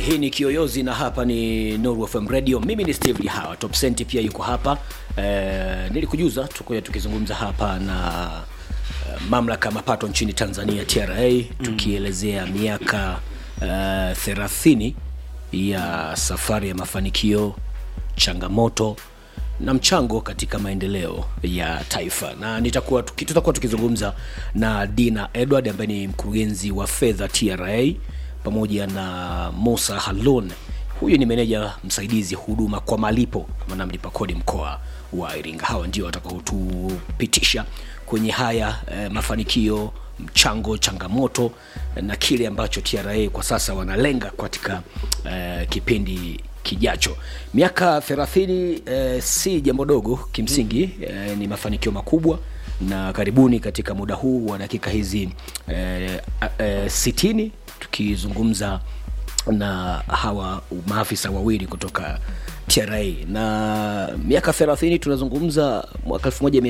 hii ni kiyoyozi na hapa ni Nuru FM Radio. Mimi ni Steve Lihawa, Top Cent pia yuko hapa. E, nilikujuza tuko tukizungumza hapa na uh, mamlaka ya mapato nchini Tanzania TRA, tukielezea miaka uh, thelathini ya safari ya mafanikio, changamoto na mchango katika maendeleo ya taifa, na nitakuwa tuki- tutakuwa tukizungumza na Dina Edward ambaye ni mkurugenzi wa fedha TRA pamoja na Musa Halon, huyu ni meneja msaidizi huduma kwa malipo maana mlipa kodi mkoa wa Iringa. Hawa ndio watakaotupitisha kwenye haya eh, mafanikio, mchango, changamoto na kile ambacho TRA kwa sasa wanalenga katika eh, kipindi kijacho. Miaka 30 eh, si jambo dogo kimsingi, eh, ni mafanikio makubwa na karibuni katika muda huu wa dakika hizi eh, eh, sitini tukizungumza na hawa maafisa wawili kutoka TRA na miaka 30 tunazungumza mwaka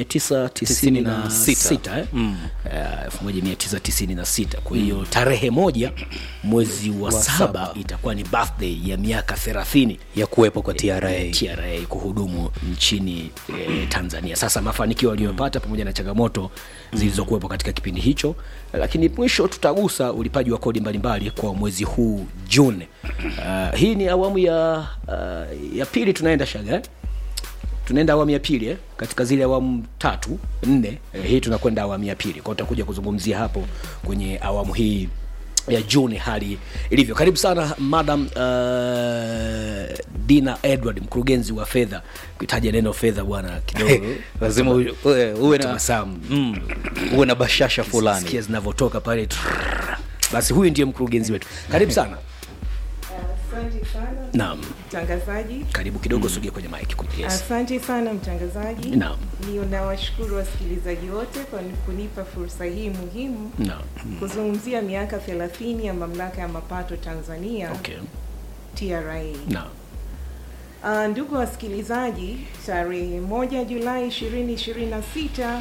1996 eh? mm. uh, 1996 kwa hiyo tarehe moja mwezi wa, saba, saba. itakuwa ni birthday ya miaka 30 ya kuwepo kwa TRA. TRA kuhudumu nchini eh, Tanzania. Sasa mafanikio waliyopata pamoja na changamoto zilizokuwepo katika kipindi hicho, lakini mwisho tutagusa ulipaji wa kodi mbalimbali kwa mwezi huu Juni. Uh, hii ni awamu ya uh, ya pili tunaenda shaga eh? tunaenda awamu ya pili eh? katika zile awamu tatu nne eh, hii tunakwenda awamu ya pili kwao tutakuja kuzungumzia hapo kwenye awamu hii ya juni hali ilivyo karibu sana madam uh, dina edward mkurugenzi wa fedha kuitaja neno fedha bwana kidogo lazima u- uwe uwe na tabasamu mm, uwe na bashasha fulani sikia zinavyotoka pale trrrr. basi huyu ndiye mkurugenzi wetu karibu sana Asante sana naam mtangazaji. karibu kidogo sogea kwenye mike yes. Asante sana mtangazaji. Naam. Ni nawashukuru wasikilizaji wote kwa kunipa fursa hii muhimu naam kuzungumzia miaka 30 ya mamlaka ya mapato Tanzania okay TRA. naam Uh, ndugu wasikilizaji, tarehe moja Julai 2026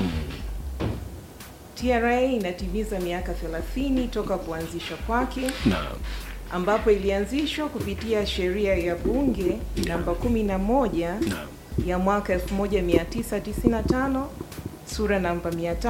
TRA inatimiza miaka 30 toka kuanzishwa kwake naam ambapo ilianzishwa kupitia sheria ya bunge namba 11 naam ya mwaka 1995 sura namba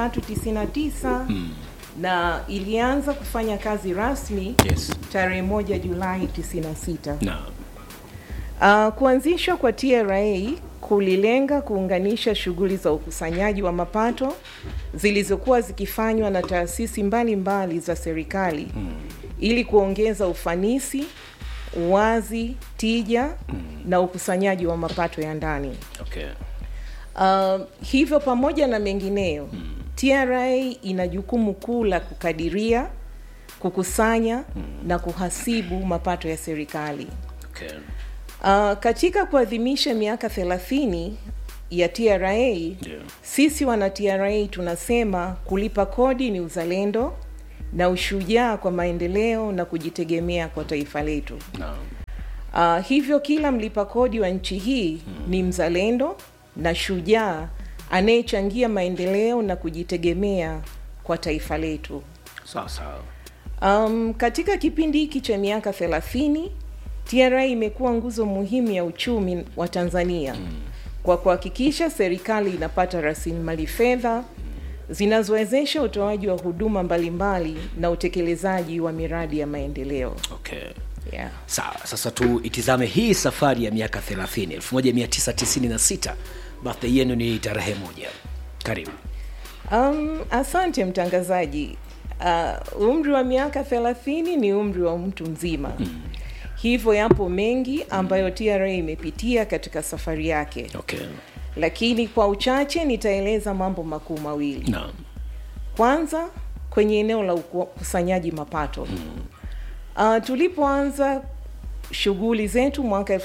399 Mm. na ilianza kufanya kazi rasmi yes tarehe 1 Julai 96. naam Uh, kuanzishwa kwa TRA kulilenga kuunganisha shughuli za ukusanyaji wa mapato zilizokuwa zikifanywa na taasisi mbalimbali za serikali ili kuongeza ufanisi, uwazi, tija na ukusanyaji wa mapato ya ndani. okay Uh, hivyo pamoja na mengineyo TRA ina jukumu kuu la kukadiria, kukusanya na kuhasibu mapato ya serikali. okay Uh, katika kuadhimisha miaka 30 ya TRA, Ndio. sisi wana TRA tunasema kulipa kodi ni uzalendo na ushujaa kwa maendeleo na kujitegemea kwa taifa letu. naam Uh, hivyo kila mlipa kodi wa nchi hii ni mzalendo na shujaa anayechangia maendeleo na kujitegemea kwa taifa letu. sawa sawa Um, katika kipindi hiki cha miaka 30 TRA imekuwa nguzo muhimu ya uchumi wa Tanzania kwa kuhakikisha serikali inapata rasilimali fedha zinazowezesha utoaji wa huduma mbalimbali na utekelezaji wa miradi ya maendeleo. okay Yeah. sawa sasa tuitizame hii safari ya miaka 30 1996 birthday yenu ni tarehe moja karibu Um, asante mtangazaji. Uh, umri wa miaka 30 ni umri wa mtu mzima. Hivyo yapo mengi ambayo TRA imepitia katika safari yake. okay lakini kwa uchache nitaeleza mambo makuu mawili. naam Kwanza, kwenye eneo la ukusanyaji mapato uh, tulipoanza shughuli zetu mwaka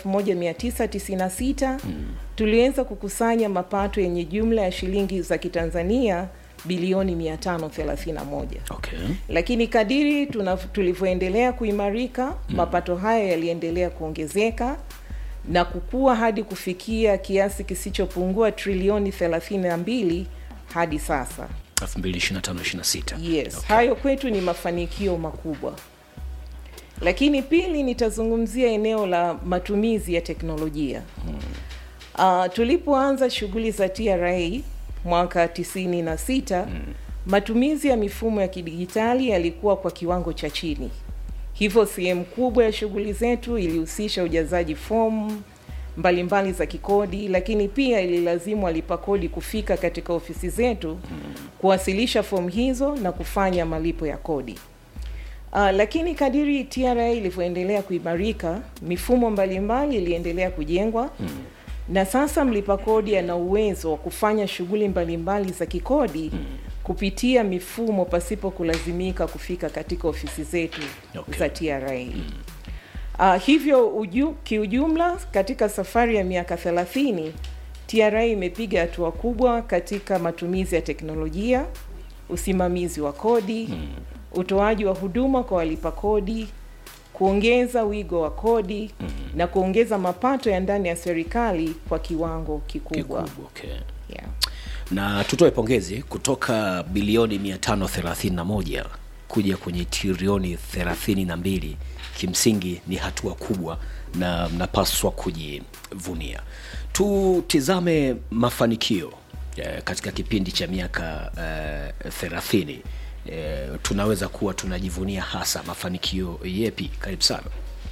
1996 tuliweza kukusanya mapato yenye jumla ya shilingi za Kitanzania bilioni 531 okay lakini kadiri tuna- tulivyoendelea kuimarika mapato haya yaliendelea kuongezeka na kukua hadi kufikia kiasi kisichopungua trilioni 32 hadi sasa. 2025 26 Yes, okay. hayo kwetu ni mafanikio makubwa. Lakini pili, nitazungumzia eneo la matumizi ya teknolojia. Uh, tulipoanza shughuli za TRA mwaka tisini na sita matumizi ya mifumo ya kidijitali yalikuwa kwa kiwango cha chini, hivyo sehemu kubwa ya shughuli zetu ilihusisha ujazaji fomu mbalimbali za kikodi, lakini pia ililazimu walipa kodi kufika katika ofisi zetu kuwasilisha fomu hizo na kufanya malipo ya kodi. Uh, lakini kadiri TRA ilivyoendelea kuimarika, mifumo mbalimbali iliendelea kujengwa na sasa mlipa kodi ana uwezo wa kufanya shughuli mbalimbali za kikodi kupitia mifumo pasipo kulazimika kufika katika ofisi zetu Okay. za TRA. Uh, hivyo uju, kiujumla katika safari ya miaka 30 TRA imepiga hatua kubwa katika matumizi ya teknolojia, usimamizi wa kodi, utoaji wa huduma kwa walipa kodi, kuongeza wigo wa kodi na kuongeza mapato ya ndani ya serikali kwa kiwango kikubwa. kikubwa okay. Yeah. na tutoe pongezi kutoka bilioni 531 kuja kwenye trilioni 32 kimsingi ni hatua kubwa na mnapaswa kujivunia tutizame mafanikio eh, katika kipindi cha miaka eh, 30 eh, tunaweza kuwa tunajivunia hasa mafanikio yepi karibu sana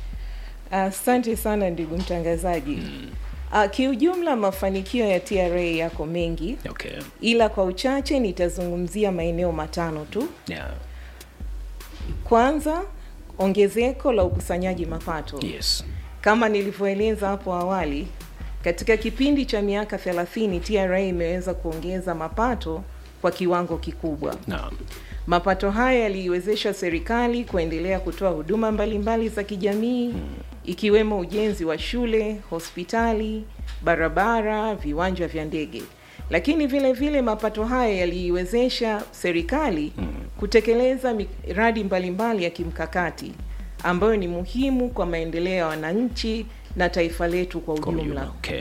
Asante sana ndugu mtangazaji. Uh, kiujumla mafanikio ya TRA yako mengi, okay. ila kwa uchache nitazungumzia maeneo matano tu. yeah. Kwanza, ongezeko la ukusanyaji mapato. yes Kama nilivyoeleza hapo awali, katika kipindi cha miaka 30 TRA imeweza kuongeza mapato kwa kiwango kikubwa. naam Mapato haya yaliiwezesha serikali kuendelea kutoa huduma mbalimbali za kijamii ikiwemo ujenzi wa shule, hospitali, barabara, viwanja vya ndege. Lakini vile vile mapato haya yaliiwezesha serikali kutekeleza miradi mbalimbali ya kimkakati ambayo ni muhimu kwa maendeleo ya wananchi na taifa letu kwa kwa ujumla. ujumla okay.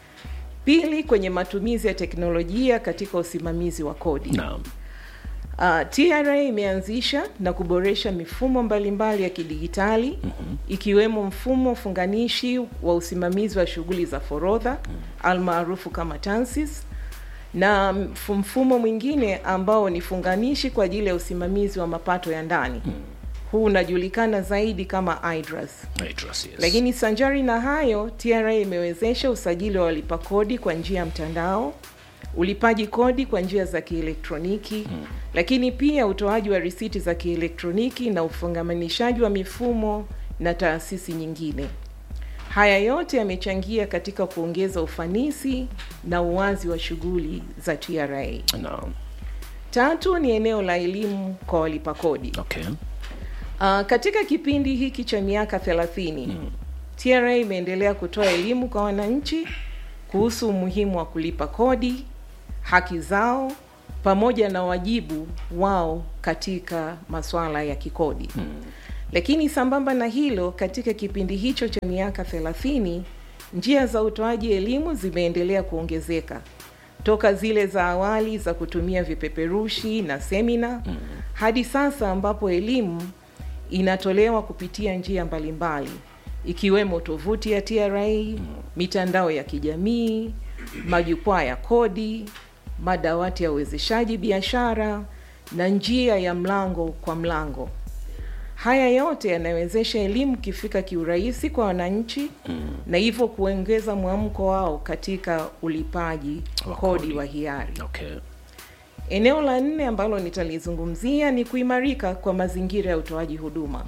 Pili, kwenye matumizi ya teknolojia katika usimamizi wa kodi. naam Uh, TRA imeanzisha na kuboresha mifumo mbalimbali ya kidigitali ikiwemo mfumo funganishi wa usimamizi wa shughuli za forodha almaarufu kama TANSIS na mf- mfumo mwingine ambao ni funganishi kwa ajili ya usimamizi wa mapato ya ndani. Huu unajulikana zaidi kama IDRAS. Idris, yes. Lakini sanjari na hayo, TRA imewezesha usajili wa walipa kodi kwa njia ya mtandao, ulipaji kodi kwa njia za kielektroniki, lakini pia utoaji wa risiti za kielektroniki na ufungamanishaji wa mifumo na taasisi nyingine. Haya yote yamechangia katika kuongeza ufanisi na uwazi wa shughuli za TRA. naam Tatu ni eneo la elimu kwa walipa kodi. okay. Uh, katika kipindi hiki cha miaka 30 TRA imeendelea kutoa elimu kwa wananchi kuhusu umuhimu wa kulipa kodi, haki zao pamoja na wajibu wao katika masuala ya kikodi. Lakini sambamba na hilo, katika kipindi hicho cha miaka 30 njia za utoaji elimu zimeendelea kuongezeka toka zile za awali za kutumia vipeperushi na semina hadi sasa ambapo elimu inatolewa kupitia njia mbalimbali ikiwemo tovuti ya TRA, mitandao ya kijamii, majukwaa ya kodi, madawati ya uwezeshaji biashara na njia ya mlango kwa mlango. Haya yote yanawezesha elimu kifika kiurahisi kwa wananchi na hivyo kuongeza mwamko wao katika ulipaji Wa kodi kodi. wa hiari. Okay. Eneo la nne ambalo nitalizungumzia ni kuimarika kwa mazingira ya utoaji huduma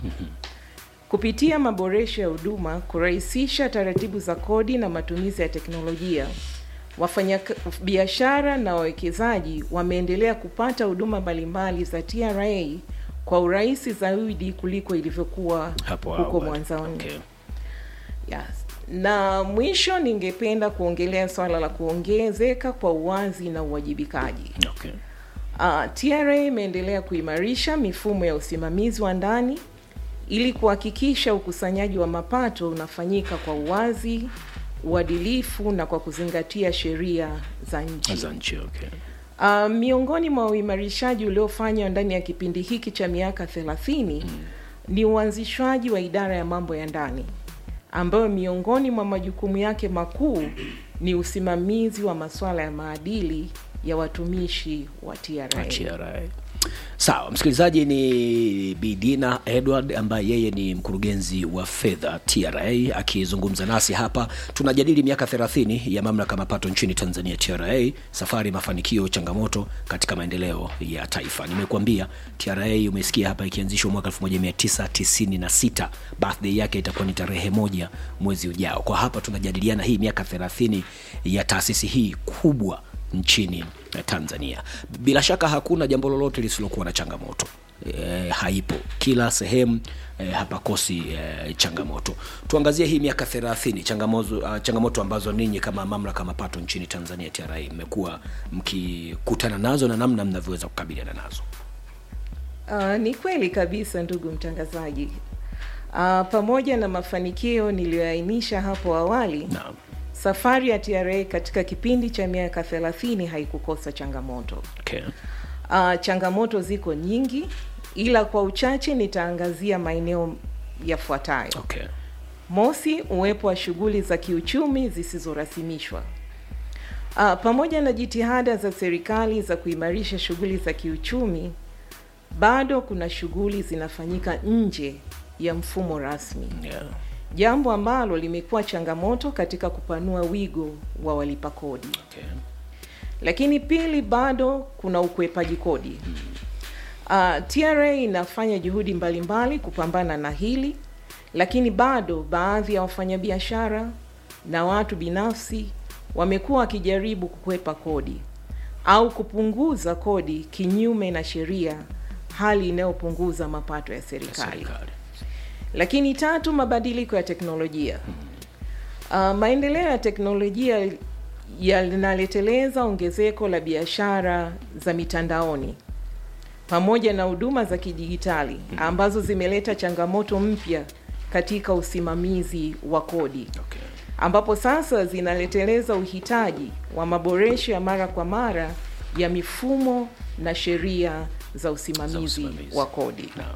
kupitia maboresho ya huduma, kurahisisha taratibu za kodi na matumizi ya teknolojia. Wafanya biashara na wawekezaji wameendelea kupata huduma mbalimbali za TRA kwa urahisi zaidi kuliko ilivyokuwa hapo huko awali. mwanzoni. okay. Yes. Na mwisho ningependa kuongelea swala la kuongezeka kwa uwazi na uwajibikaji. Okay. Uh, TRA imeendelea kuimarisha mifumo ya usimamizi wa ndani ili kuhakikisha ukusanyaji wa mapato unafanyika kwa uwazi, uadilifu na kwa kuzingatia sheria za nchi. za nchi okay. Uh, miongoni mwa uimarishaji uliofanywa ndani ya kipindi hiki cha miaka 30 ni uanzishwaji wa idara ya mambo ya ndani ambayo miongoni mwa majukumu yake makuu ni usimamizi wa masuala ya maadili ya watumishi wa TRA. TRA. Sawa, msikilizaji ni Bidina Edward ambaye yeye ni mkurugenzi wa fedha TRA akizungumza nasi hapa. Tunajadili miaka 30 ya mamlaka ya mapato nchini Tanzania TRA, safari, mafanikio, changamoto katika maendeleo ya taifa. Nimekuambia TRA umesikia hapa ikianzishwa mwaka 1996. Birthday yake itakuwa ni tarehe moja mwezi ujao. Kwa hapa tunajadiliana hii miaka 30 ya taasisi hii kubwa nchini Tanzania. Bila shaka hakuna jambo lolote lisilokuwa na changamoto e, haipo kila sehemu e, hapakosi e, changamoto. Tuangazie hii miaka 30 changamoto, uh, changamoto ambazo ninyi kama mamlaka ya mapato nchini Tanzania TRA mmekuwa mkikutana nazo na namna mnavyoweza kukabiliana nazo. Uh, ni kweli kabisa ndugu mtangazaji. Uh, pamoja na mafanikio niliyoainisha hapo awali Naam. safari ya TRA katika kipindi cha miaka 30 haikukosa changamoto. Okay. Uh, changamoto ziko nyingi, ila kwa uchache nitaangazia maeneo yafuatayo. Okay. Mosi, uwepo wa shughuli za kiuchumi zisizorasimishwa. Uh, pamoja na jitihada za serikali za kuimarisha shughuli za kiuchumi, bado kuna shughuli zinafanyika nje ya mfumo rasmi, Yeah. jambo ambalo limekuwa changamoto katika kupanua wigo wa walipa kodi. Okay. Lakini pili, bado kuna ukwepaji kodi. Uh, TRA inafanya juhudi mbalimbali kupambana na hili, lakini bado baadhi ya wafanyabiashara na watu binafsi wamekuwa wakijaribu kukwepa kodi au kupunguza kodi kinyume na sheria, hali inayopunguza mapato ya serikali. Serikali. Lakini tatu, mabadiliko ya teknolojia. Uh, maendeleo ya teknolojia yanaleteleza ongezeko la biashara za mitandaoni pamoja na huduma za kidijitali ambazo zimeleta changamoto mpya katika usimamizi wa kodi Okay. ambapo sasa zinaleteleza uhitaji wa maboresho ya mara kwa mara ya mifumo na sheria za usimamizi, usimamizi. wa kodi. Naam.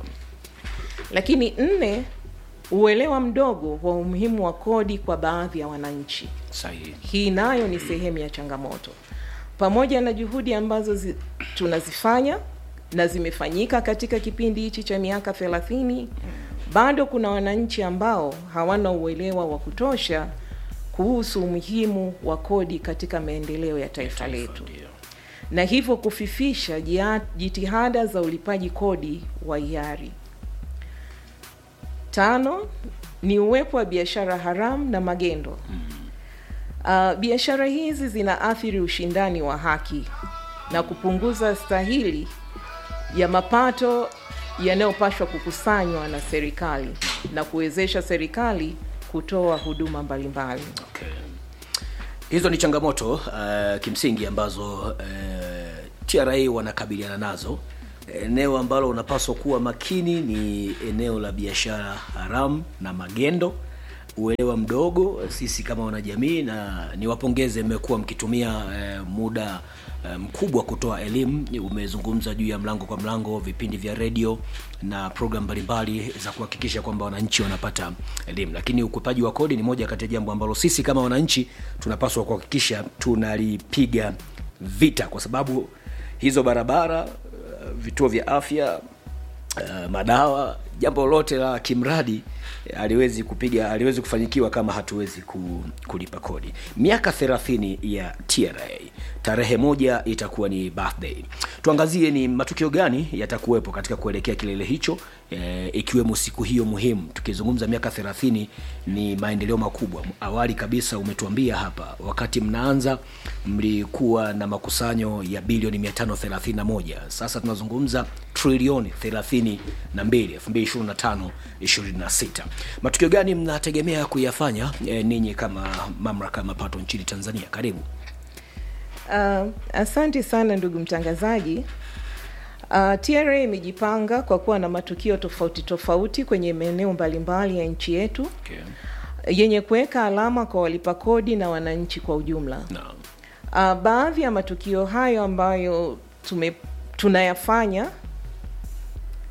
Lakini nne, uelewa mdogo wa umuhimu wa kodi kwa baadhi ya wananchi. Sahihi. Hii nayo ni sehemu ya changamoto. Pamoja na juhudi ambazo zi, tunazifanya na zimefanyika katika kipindi hichi cha miaka 30, bado kuna wananchi ambao hawana uelewa wa kutosha kuhusu umuhimu wa kodi katika maendeleo ya taifa letu Ndio. na hivyo kufifisha jia- jitihada za ulipaji kodi wa hiari. Tano ni uwepo wa biashara haramu na magendo. Uh, biashara hizi zinaathiri ushindani wa haki na kupunguza stahili ya mapato yanayopaswa kukusanywa na serikali na kuwezesha serikali kutoa huduma mbalimbali. Okay. Hizo ni changamoto uh, kimsingi ambazo uh, TRA wanakabiliana nazo. Eneo ambalo unapaswa kuwa makini ni eneo la biashara haramu na magendo, uelewa mdogo. Sisi kama wanajamii, na niwapongeze, mmekuwa mkitumia uh, muda uh, mkubwa kutoa elimu. Umezungumza juu ya mlango kwa mlango, vipindi vya redio na program mbalimbali za kuhakikisha kwamba wananchi wanapata elimu, lakini ukwepaji wa kodi ni moja kati ya jambo ambalo sisi kama wananchi tunapaswa kuhakikisha tunalipiga vita, kwa sababu hizo barabara, uh, vituo vya afya, uh, madawa, jambo lolote la kimradi eh, haliwezi kupiga haliwezi kufanyikiwa kama hatuwezi ku, kulipa kodi. Miaka 30 ya TRA, tarehe moja itakuwa ni birthday. Tuangazie ni matukio gani yatakuwepo katika kuelekea kilele hicho, eh, ikiwemo siku hiyo muhimu. Tukizungumza miaka 30 ni maendeleo makubwa. Awali kabisa umetuambia hapa, wakati mnaanza mlikuwa na makusanyo ya bilioni 531. Sasa tunazungumza trilioni 32 2025 26. Matukio gani mnategemea kuyafanya eh, ninyi kama mamlaka ya mapato nchini Tanzania? Karibu. Uh, asante sana ndugu mtangazaji. Uh, TRA imejipanga kwa kuwa na matukio tofauti tofauti kwenye maeneo mbalimbali ya nchi yetu Okay. yenye kuweka alama kwa walipa kodi na wananchi kwa ujumla. Naam. Uh, baadhi ya matukio hayo ambayo tume, tunayafanya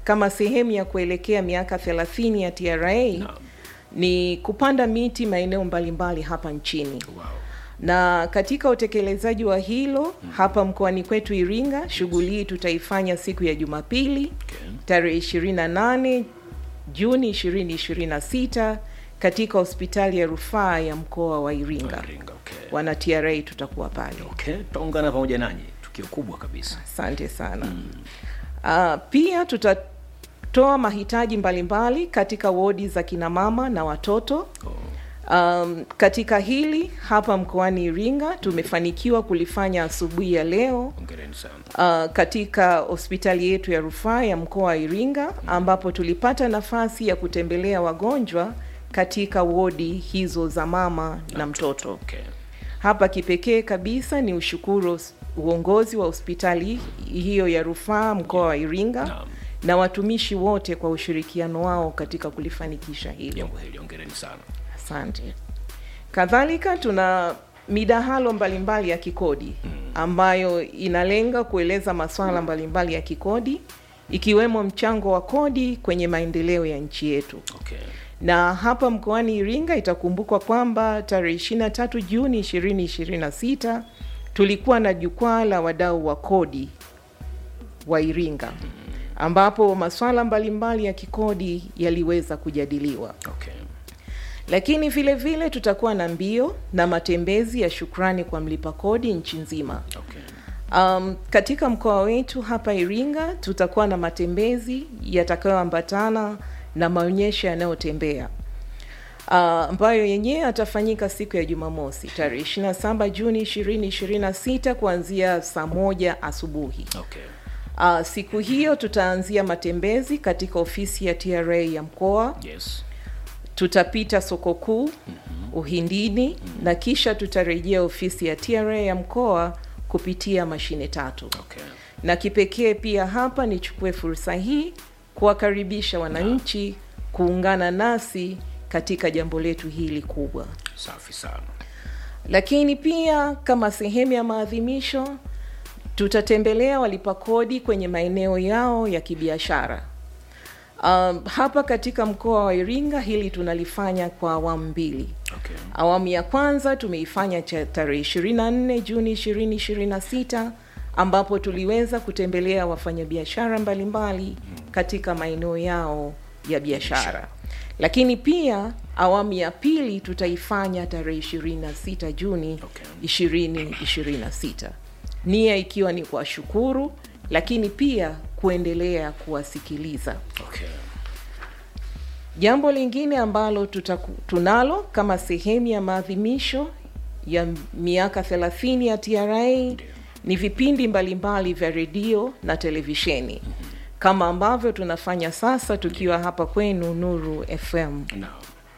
kama sehemu ya kuelekea miaka 30 ya TRA ni kupanda miti maeneo mbalimbali hapa nchini Wow. na katika utekelezaji wa hilo hapa mkoani kwetu Iringa, shughuli hii tutaifanya siku ya Jumapili Okay. tarehe 28 Juni 2026 katika hospitali ya rufaa ya mkoa wa Iringa. Iringa, okay. Wana TRA tutakuwa pale. Okay, tutaungana pamoja nanyi, tukio kubwa kabisa. Asante sana. Uh, pia tutatoa mahitaji mbalimbali katika wodi za kinamama na watoto. Um, katika hili hapa mkoani Iringa tumefanikiwa kulifanya asubuhi ya leo Hongereni sana. uh, katika hospitali yetu ya rufaa ya mkoa wa Iringa ambapo tulipata nafasi ya kutembelea wagonjwa katika wodi hizo za mama na mtoto. Okay. Hapa kipekee kabisa ni ushukuru hos- uongozi wa hospitali hiyo ya rufaa mkoa wa Iringa Naam. na watumishi wote kwa ushirikiano wao katika kulifanikisha hilo. Jambo hili hongereni sana. Asante. Kadhalika tuna midahalo mbalimbali ya kikodi ambayo inalenga kueleza masuala mbalimbali ya kikodi ikiwemo mchango wa kodi kwenye maendeleo ya nchi yetu. Okay. Na hapa mkoani Iringa itakumbukwa kwamba tarehe 23 Juni 2026 tulikuwa na jukwaa la wadau wa kodi wa Iringa ambapo masuala mbalimbali ya kikodi yaliweza kujadiliwa. Okay. Lakini vile vile tutakuwa na mbio na matembezi ya shukrani kwa mlipa kodi nchi nzima. Okay. Um, katika mkoa wetu hapa Iringa tutakuwa na matembezi yatakayoambatana na maonyesho yanayotembea uh, ambayo yenyewe yatafanyika siku ya Jumamosi tarehe 27 Juni 2026 kuanzia saa moja asubuhi. Okay. Uh, siku hiyo tutaanzia matembezi katika ofisi ya TRA ya mkoa Yes. tutapita soko kuu Uhindini na kisha tutarejea ofisi ya TRA ya mkoa kupitia mashine tatu. Okay. Na kipekee pia hapa nichukue fursa hii kuwakaribisha wananchi kuungana nasi katika jambo letu hili kubwa. Safi sana. Lakini pia kama sehemu ya maadhimisho tutatembelea walipa kodi kwenye maeneo yao ya kibiashara. Um, hapa katika mkoa wa Iringa hili tunalifanya kwa awamu mbili. Okay. Awamu ya kwanza tumeifanya cha tarehe 24 Juni 2026 ambapo tuliweza kutembelea wafanyabiashara mbalimbali katika maeneo yao ya biashara. Lakini pia awamu ya pili tutaifanya tarehe 26 Juni Okay. 2026. Nia ikiwa ni kuwashukuru lakini pia kuendelea kuwasikiliza. Okay. Jambo lingine ambalo tutaku, tunalo kama sehemu ya maadhimisho ya miaka 30 ya TRA ni vipindi mbalimbali vya redio na televisheni kama ambavyo tunafanya sasa tukiwa hapa kwenu Nuru FM. No.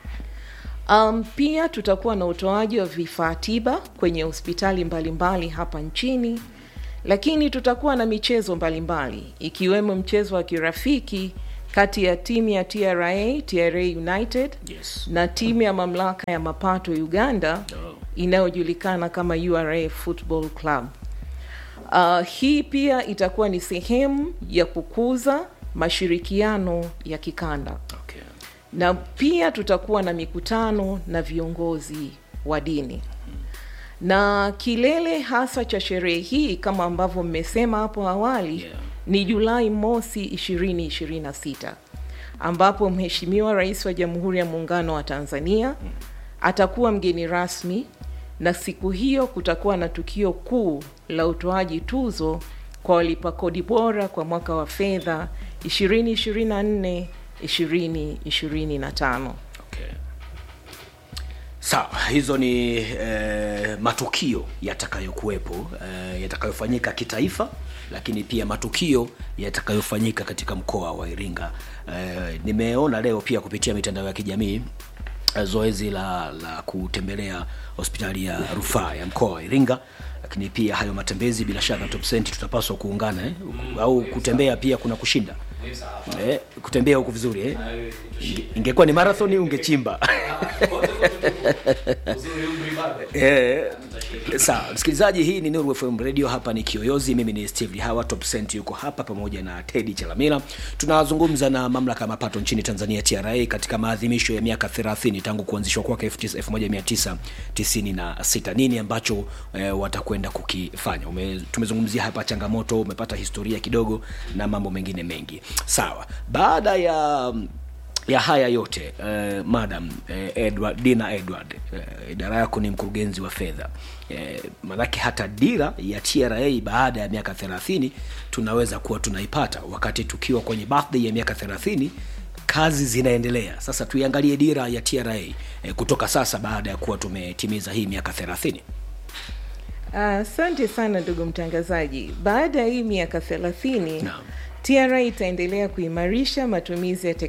Um, pia tutakuwa na utoaji wa vifaa tiba kwenye hospitali mbalimbali hapa nchini, lakini tutakuwa na michezo mbalimbali ikiwemo mchezo wa kirafiki kati ya timu ya TRA, TRA United Yes. na timu ya mamlaka ya mapato Uganda Oh. inayojulikana kama URA Football Club. Uh, hii pia itakuwa ni sehemu ya kukuza mashirikiano ya kikanda Okay. na pia tutakuwa na mikutano na viongozi wa dini na kilele hasa cha sherehe hii kama ambavyo mmesema hapo awali Yeah. ni Julai mosi 2026 ambapo Mheshimiwa Rais wa Jamhuri ya Muungano wa Tanzania atakuwa mgeni rasmi, na siku hiyo kutakuwa na tukio kuu la utoaji tuzo kwa walipa kodi bora kwa mwaka wa fedha 2024 2025. Okay. Sawa, hizo ni eh, matukio yatakayokuwepo eh, yatakayofanyika kitaifa, lakini pia matukio yatakayofanyika katika mkoa wa Iringa. Eh, nimeona leo pia kupitia mitandao ya kijamii eh, zoezi la, la kutembelea hospitali ya rufaa ya mkoa wa Iringa, lakini pia hayo matembezi, bila shaka Top Cent tutapaswa kuungana eh? au kutembea pia kuna kushinda eh, kutembea huku vizuri eh? Inge- ingekuwa ni marathon ungechimba eh, sawa msikilizaji hii ni Nuru FM radio hapa ni kiyoyozi mimi ni steve hawa top cent yuko hapa pamoja na tedi chalamila tunazungumza na mamlaka ya mapato nchini tanzania tra katika maadhimisho ya miaka 30 tangu kuanzishwa kwake 1996 nini ambacho eh, watakwenda kukifanya Ume, tumezungumzia hapa changamoto umepata historia kidogo na mambo mengine mengi sawa baada ya ya haya yote eh, madam eh, edward dina edward eh, idara yako ni mkurugenzi wa fedha eh, manake hata dira ya tra baada ya miaka 30 tunaweza kuwa tunaipata wakati tukiwa kwenye birthday ya miaka 30 kazi zinaendelea sasa tuiangalie dira ya tra eh, kutoka sasa baada ya kuwa tumetimiza hii miaka 30 Asante uh, sana ndugu mtangazaji. Baada ya hii miaka thelathini Naam. TRA itaendelea kuimarisha matumizi ya